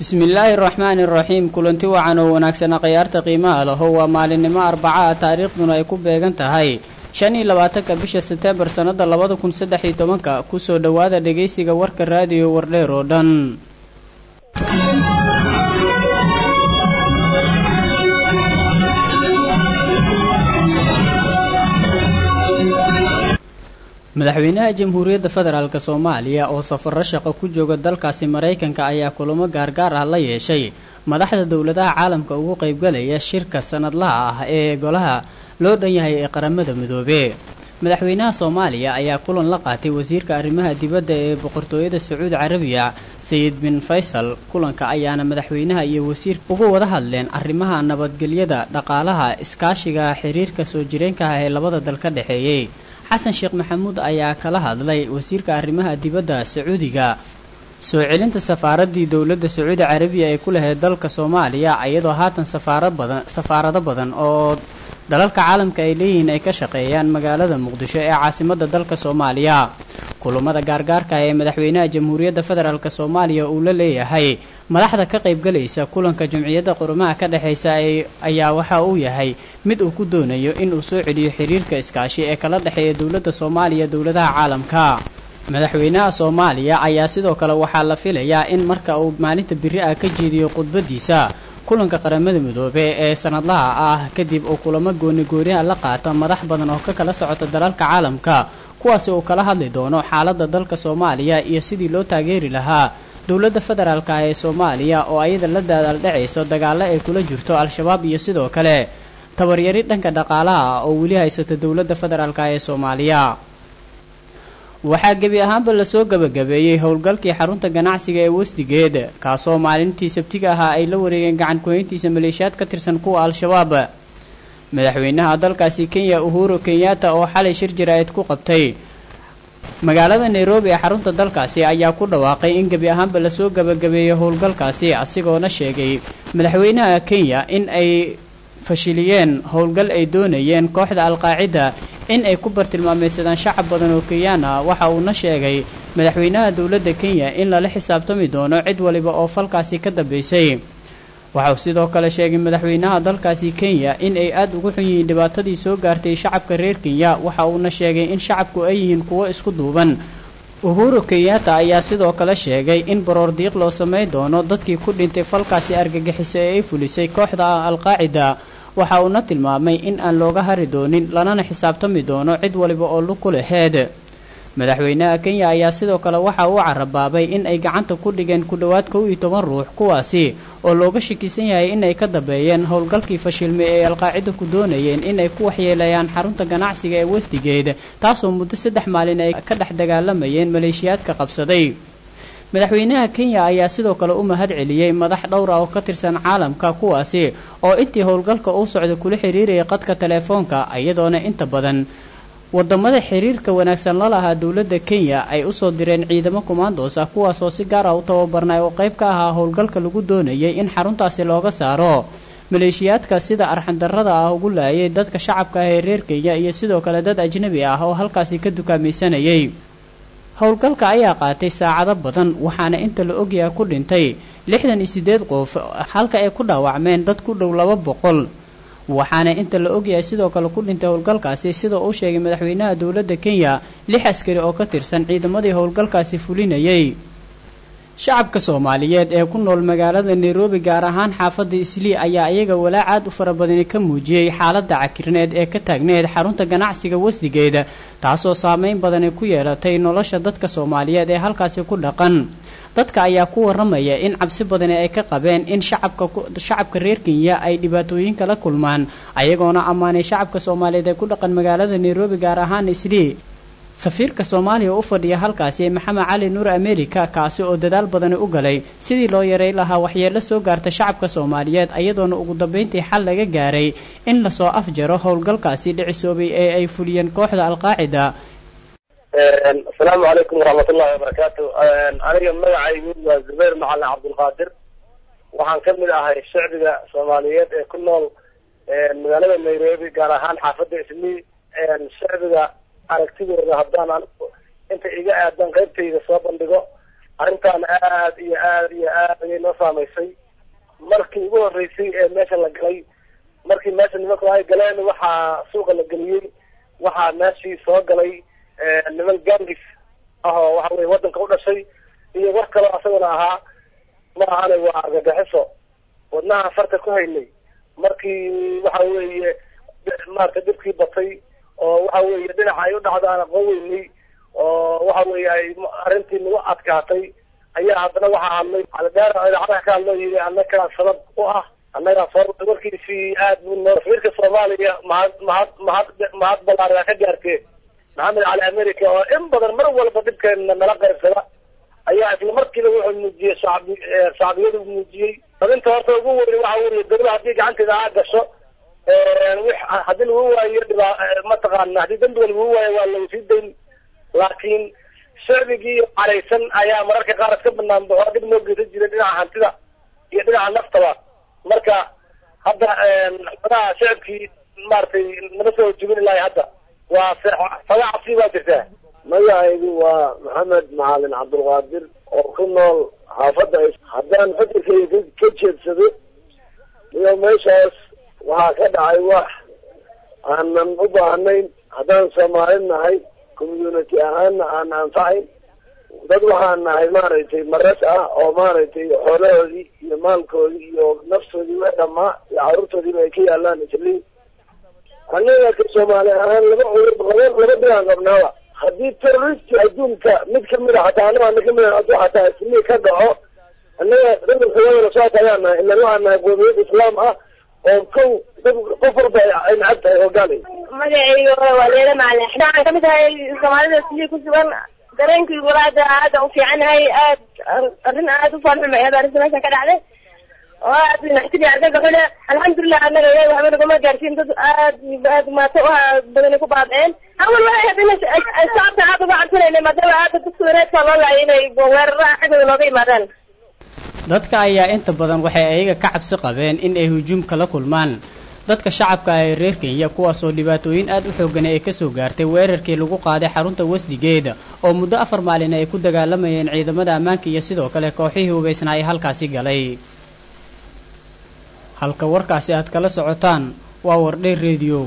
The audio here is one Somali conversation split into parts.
bismillaahi araxmaani iraxiim kulanti wacan oo wanaagsana khayaarta qiimaha laho waa maalinimo arbaca ah taariikhduna ay ku beegan tahay shan iyo labaatanka bisha seteembar sannada labada kun saddex iyo tobanka kusoo dhowaada dhegaysiga warka raadiyo wardheer oo dhan madaxweynaha jamhuuriyadda federaalk soomaaliya oo safaro shaqo ku jooga dalkaasi maraykanka ayaa kulamo gaargaar ah la yeeshay madaxda dowladaha caalamka ugu qaybgalaya shirka sanadlaha ah ee golaha loo dhan yahay ee qaramada midoobe madaxweynaha soomaaliya ayaa kulan la qaatay wasiirka arrimaha dibadda ee boqortooyada sacuudi carabiya sayid bin faysal kulanka ayaana madaxweynaha iyo wasiirka uga wada hadleen arrimaha nabadgelyada dhaqaalaha iskaashiga xiriirka soo jireenka ah ee labada dal ka dhexeeyey xasan sheekh maxamuud ayaa kala hadlay wasiirka arrimaha dibadda sacuudiga soo celinta safaaraddii dowladda sacuudi carabiya ee ku lahayd dalka soomaaliya iyadoo haatan safaara badan safaarado badan oo dalalka caalamka ay leeyihiin ay ka shaqeeyaan magaalada muqdisho ee caasimadda dalka soomaaliya kulamada gaargaarka ee madaxweynaha jamhuuriyadda federaalk soomaaliya uu la leeyahay madaxda ka qaybgalaysa kulanka jumciyadda qurumaha ka dhexaysa ayaa waxa uu yahay mid uu ku doonayo inuu soo celiyo xiriirka iskaashi ee kala dhexeeya dowladda soomaaliya dowladaha caalamka madaxweynaha soomaaliya ayaa sidoo kale waxaa la filayaa in marka uu maalinta biri ah ka jeediyo khudbadiisa kulanka qaramada midoobe ee sanadlaha ah kadib uu kulamo goonigooniha la qaato madax badan oo ka kala socota dalalka caalamka kuwaasi uu kala hadli doono xaaladda dalka soomaaliya iyo sidii loo taageeri lahaa dowladda federaalk ah ee soomaaliya oo ayada la daadaaldhacayso dagaalo ay kula jirto al-shabaab iyo sidoo kale tabaryari dhanka dhaqaalaha ah oo weli haysata dowladda federaalk ah ee soomaaliya waxaa gebi ahaanba lasoo gebagabeeyey howlgalkii xarunta ganacsiga ee westigeed kaasoo maalintii sabtiga ahaa ay la wareegeen gacan kuhayntiisa maleeshiyaad ka tirsan kuwa al-shabaab madaxweynaha dalkaasi kenya uhuru kenyatta oo xalay shir jaraa'id ku qabtay magaalada nairobi ee xarunta dalkaasi ayaa ku dhawaaqay in gebi ahaanba lasoo gebagabeeyey howlgalkaasi asigoona sheegay madaxweynaha kenya in ay fashiliyeen howlgal ay doonayeen kooxda al-qaacida in ay ku bartilmaameysadaan shacab badan oo kenyaan ah waxa uuna sheegay madaxweynaha dowladda kenya in lala xisaabtami doono cid waliba oo falkaasi ka dambeysay waxauu sidoo kale sheegay madaxweynaha dalkaasi kenya in ay aada ugu xun yihiin dhibaatadii soo gaartay shacabka reer kenya waxa uuna sheegay in shacabku ay yihiin kuwo isku duuban uhuru kenyatta ayaa sidoo kale sheegay in baroor diiq loo samayn doono dadkii ku dhintay falkaasi argagixisa ee ay fulisay kooxda al-qaacida waxa uuna tilmaamay in aan looga hari doonin lanana xisaabtami doono cid waliba oo lug ku laheed madaxweynaha kenya ayaa sidoo kale waxa uu carabaabay in ay gacanta ku dhigeen ku dhowaad kow iyo toban ruux kuwaasi oo looga shakisan yahay inay ka dambeeyeen howlgalkii fashilmay ee alqaacida ku doonayeen inay ku waxyeelayaan xarunta ganacsiga ee westigeed taasoo muddo saddex maalin ay ka dhex dagaalamayeen maleeshiyaadka qabsaday madaxweynaha kenya ayaa sidoo kale u mahad celiyey madax dhowra oo ka tirsan caalamka kuwaasi oo intii howlgalka uu socda kula xiriirayay qadka teleefoonka iyadoona inta badan wadamada xiriirka wanaagsan la lahaa dowladda kenya ay usoo direen ciidamo kumaandoos ah kuwaasoo si gaar ah u tababarnay oo qayb ka ahaa howlgalka lagu doonayay in xaruntaasi looga saaro maleeshiyaadka sida arxandarrada ah ugu laayay dadka shacabka ah ee reer kenya iyo sidoo kale dad ajnabi ah oo halkaasi ka dukaamaysanayay howlgalka ayaa qaatay saacado badan waxaana inta la ogyaha ku dhintay lixdan iyo siddeed qof halka ay ku dhaawacmeen dad ku dhow laba boqol waxaana inta la ogyahay sidoo kale ku dhintay howlgalkaasi sida uu sheegay madaxweynaha dowladda kenya lix askari oo ka tirsan ciidamadii howlgalkaasi fulinayay shacabka soomaaliyeed ee ku nool magaalada nairobi gaar ahaan xaafadda islii ayaa iyaga walaac aad u fara badani ka muujiyey xaaladda cakirneed ee ka taagneed xarunta ganacsiga wasigeeda taasoo saameyn badani ku yeelatay nolosha dadka soomaaliyeed ee halkaasi ku dhaqan dadka ayaa ku waramaya in cabsi badani ay ka qabeen in shacabka shacabka reer kenya ay dhibaatooyin kala kulmaan ayagoona ammaanay shacabka soomaaliyeed ee ku dhaqan magaalada nairobi gaar ahaan islii safiirka soomaaliya u fadhiya halkaasi maxamed cali nuur america kaasi oo dadaal badani u galay sidii loo yaray lahaa waxyeelo soo gaarta shacabka soomaaliyeed ayadoona ugu dambeyntii xal laga gaaray in lasoo afjaro howlgalkaasi dhicisoobay ee ay fuliyeen kooxda alqaacida asalaamu calaykum waraxmatullahi wabarakaatu aniga magacaygu waa zubayr macalin cabdulqaadir waxaan ka mid ahay shacbiga soomaaliyeed ee ku nool magaalada nairobi gaar ahaan xaafadda islii shacbiga aragtidooda haddaan anigu inta iga aadan qaybtayda soo bandhigo arrintan aad iyo aad iyo aad ayay noo saamaysay markii ugu horreysay ee meesha la galay markii meesha nimanku ay galeen waxaa suuqa la geliyey waxaa meeshii soo galay niman gangis ah oo waxa weye waddanka u dhashay iyo war kaloo asaguna ahaa ma ahane waa argagaxiso wadnaha farta ku haynay markii waxa weeye maarata dhibkii batay oo waxa weeye dhinaca ay u dhacdo aan aqoon weynay oo waxa weeye ay arrintii nagu adkaatay ayaa haddana waxaa hadlay aldeer idaacadaha ka hadlo yii annagaa sabab u ah annagaa soo warkiisii aad buu noo safiirka soomaaliya mahad mahad mahad mahad balaaraa ka gaartee maxamed cali america oo in badan mar walba dhibkeena nala qaybsada ayaa isla markiiba wuxuu muujiyey shacbi shacbiyadu muujiyey dabinta horta ugu weyn waxa weeye dawla haddii gacanteeda aa gasho haddii lagu waayo dhibaa mataqaana haddii dambiga lagu waayo waa lagu sii dayn laakiin shacbigii caraysan ayaa mararka qaar iska banaan baxo dib noo geysan jiray dhinaca hantida iyo dhinaca naftaba marka hadda xogaha shacabkii maaragtay nama soo jubin lahay hadda waa saga cabsi baa jirtaa magacaygu waa maxamed macalin cabdulqaadir oo ku nool xaafadda haddaan fakarkayga ka jeedsado iyo meeshaas waxaa ka dhacay wax aanan u baahnayn haddaan soomaali nahay community ahaana aan anfacayn dad waxaan nahay maaragtay maras ah oo maaragtay xoolahoodii iyo maalkoodii iyo naftoodii wa dhamaa iyo carruurtoodiiba ay ka yaalaan isliin annaga ka soomaali ahaan laba laba laba dhigaan qabnaaba haddii terroristi adduunka mid kamid a hataa anaga ana kamid a hadduu hataa islii ka dhaco annaga dadalkawadana saas ayaan nahay ilan waxaan nahay qoomiyad islaam ah oo kow dad qof walba ay nacab tahay hogaalay magacayga waa leela macalin waxaan kamid ahay soomaalida islii ku sugan dareenkii walaada aada u fiicanahay aad arrin aada u faanxuma ahayd arrinta meeshan ka dhacday oo aad naxtini argagaxule alxamdulilah annaga ilahi waxba naguma gaarsiin dad aad aad maato u badani ku baabceen awal waxay ahayd in shacabka aada uga cabsanayna maadaama aada dadka wareedka loo laayay inay weeraraha xaggooda looga yimaadaan dadka ayaa inta badan waxay ayaga ka cabsi qabeen in ay hujuumka la kulmaan dadka shacabka ah ee reer kenya kuwaasoo dhibaatooyin aad u xoogan ay kasoo gaartay weerarkii lagu qaaday xarunta wasdigeeda oo muddo afar maalin ay ku dagaalamayeen ciidamada ammaanka iyo sidoo kale kooxihii hubaysnaa ee halkaasi galay halka warkaasi aad kala socotaan waa wardheer rediyo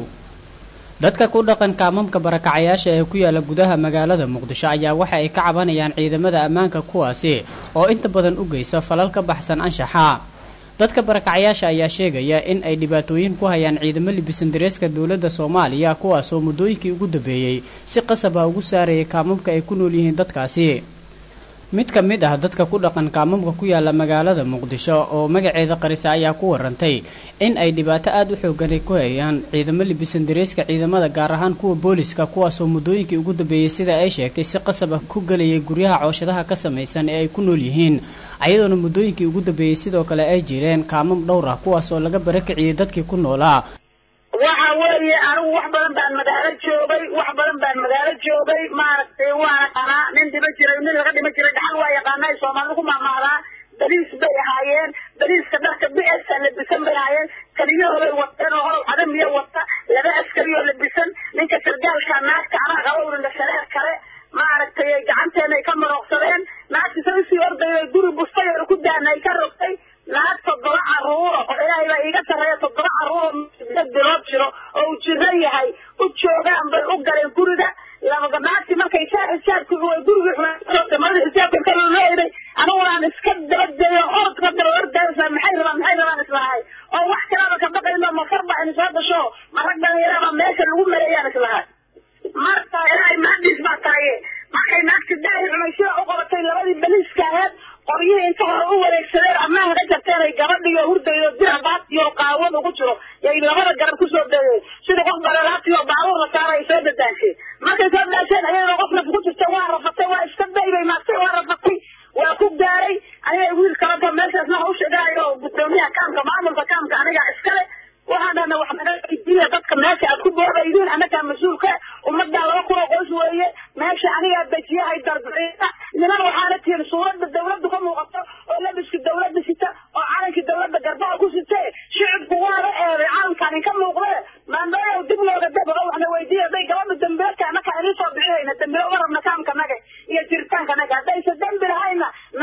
dadka ku dhaqan kaamamka barakacayaasha ee ku yaala gudaha magaalada muqdisho ayaa waxa ay ka cabanayaan ciidamada ammaanka kuwaasi oo inta badan u geysa falal ka baxsan anshaxa dadka barakacayaasha ayaa sheegaya in ay dhibaatooyin ku hayaan ciidamo libisan dareeska dowladda soomaaliya kuwaasoo muddooyinkii ugu dambeeyey si qasab ah ugu saarayay kaamamka ay ku nool yihiin dadkaasi mid ka mid ah dadka ku dhaqan kaamamka ku yaala magaalada muqdisho oo magaceeda qarisa ayaa ku warantay in ay dhibaato aada u xooganay ku hayaan ciidamo libisan dareeska ciidamada gaar ahaan kuwa booliska kuwaasoo muddooyinkii ugu dambeeyey sida ay sheegtay si qasab ah ku gelayay guryaha cooshadaha ka samaysan ee ay ku nool yihiin ayadoona muddooyinkii ugu dambeeyey sidoo kale ay jireen kaamam dhowr ah kuwaas oo laga barakiciyey dadkii ku noolaa waxa weeye anigu wax badan baan magaalo joogay wax badan baan magaalo joogay maaragtay waana qanaa nin dhima jiray nin laga dhima jiray dhaxal waa yaqaana ay soomaalida ku maamaadaa bariis bay ahaayeen bariiska dharka b s labisan bay ahaayeen kaliyahooday wateen oo horow cadamiya wata laba askari oo labisan ninka sargaalka naagta anaa qabowrina shareer kale maaragtay gacanteena ay ka marooqsadeen naagta sa usii ordayay guri bustay oo ku daana ay ka rogtay naag toddoba caruuro oo ilaahay baa iiga sarreeya toddoba caruuro dad bilood jiro oo uu jiro yahay u joogaan bay u galeen guriga laba naagti markay saa xisaabki gurigii xumaata marada xisaabka ka looleeday aniguna aan iska dabadeeyo orodka daba ordaysa maxay rabaan maxay rabaan islahay oo wax kalaba ka baqayno mafarba in soo gasho marag dhalinyaraba meesha lagu maleeyaan islahay marka ilaahay mahadiis baa tahaye markay naagti daahir xumay sida u qabatay labadii baliiska aheed qoryihii inta hore u wareegsadeen ammaanka ka jarteen ay gabadhiyo hurdaydo dira baatiyo qaawad ugu jiro yay labada garab kusoo dayeen sida qof balalaatiyo baabuur la saara ay soo dadaasheen markay soo daasheen ayadoo qof naf ku jirta waa rafatay waa iska daybay maagtay waa rafatay waa ku gaaray aniga wiil kalaba meeshaas waxa u sheegaayo gudoomiyaha kaamka maamulka kaamka aniga iskale waxaan dhahna wax naga weydiiya dadka meesha aad ku boodaydiin annagaa mas-uulka ummaddaa laba kun oo qoys weeye meesha anigaa dejiyahay darbixiisa niman waxaana tihin suuradda dawladdu ka muuqato oo labiska dawladda sita oo calankii dawladda garbaha ku site shicibku waaba eeday calankaan inka muuqde maandooyow dib looga dabaqo waxna weydiiya hadday gabadha dambiilka annakaa idin soo bixinayna dambilo uma rabna kaamka naga iyo jiritaanka naga haddaysa dembi lahayna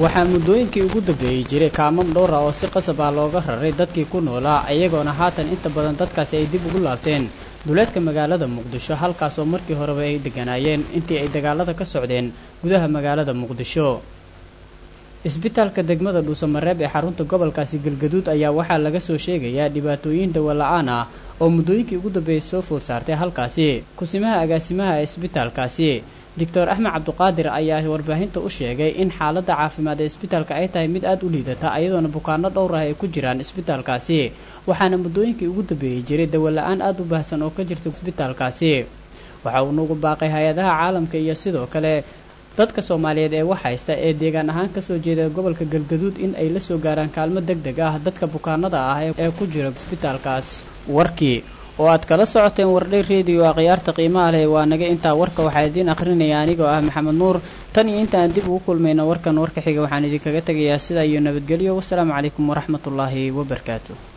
waxaa muddooyinkii ugu dambeeyey jiray kaamam dhowra oo si qasab ah looga raray dadkii ku noolaa iyagoona haatan inta badan dadkaasi ay dib ugu laabteen duleedka magaalada muqdisho halkaas oo markii horeba ay degganaayeen intii ay dagaalada ka socdeen gudaha magaalada muqdisho isbitaalka degmada dhuusamareeb ee xarunta gobolkaasi galgaduud ayaa waxaa laga soo sheegayaa dhibaatooyin dawola-aan ah oo muddooyinkii ugu dambeeyey soo food saartay halkaasi kusimaha agaasimaha ee isbitaalkaasi doctor axmed cabduqaadir ayaa warbaahinta u sheegay in xaaladda caafimaad ee isbitaalka ay tahay mid aada u liidata iyadoona bukaano dhowr ah ay ku jiraan isbitaalkaasi waxaana muddooyinkii ugu dambeeyey jiray dawola-aan aada u baahsan oo ka jirta isbitaalkaasi waxa uu nagu baaqay hay-adaha caalamka iyo sidoo kale dadka soomaaliyeed ee wax haysta ee deegaan ahaan kasoo jeeda gobolka galgaduud in ay la soo gaaraan kaalmo deg deg ah dadka bukaanada ah ee ku jira isbitaalkaas warkii oo aad kala socoteen wardhay rediyo a khiyaarta qiimaha leh waa naga intaa warka waxaa idiin akhrinaya anigoo ah maxamed nuur tan iyo intaan dib ugu kulmayna warkan warka xiga waxaan idinkaga tegayaa sidaa iyo nabadgelyo wasalaamu calaykum waraxmatullaahi wabarakaatu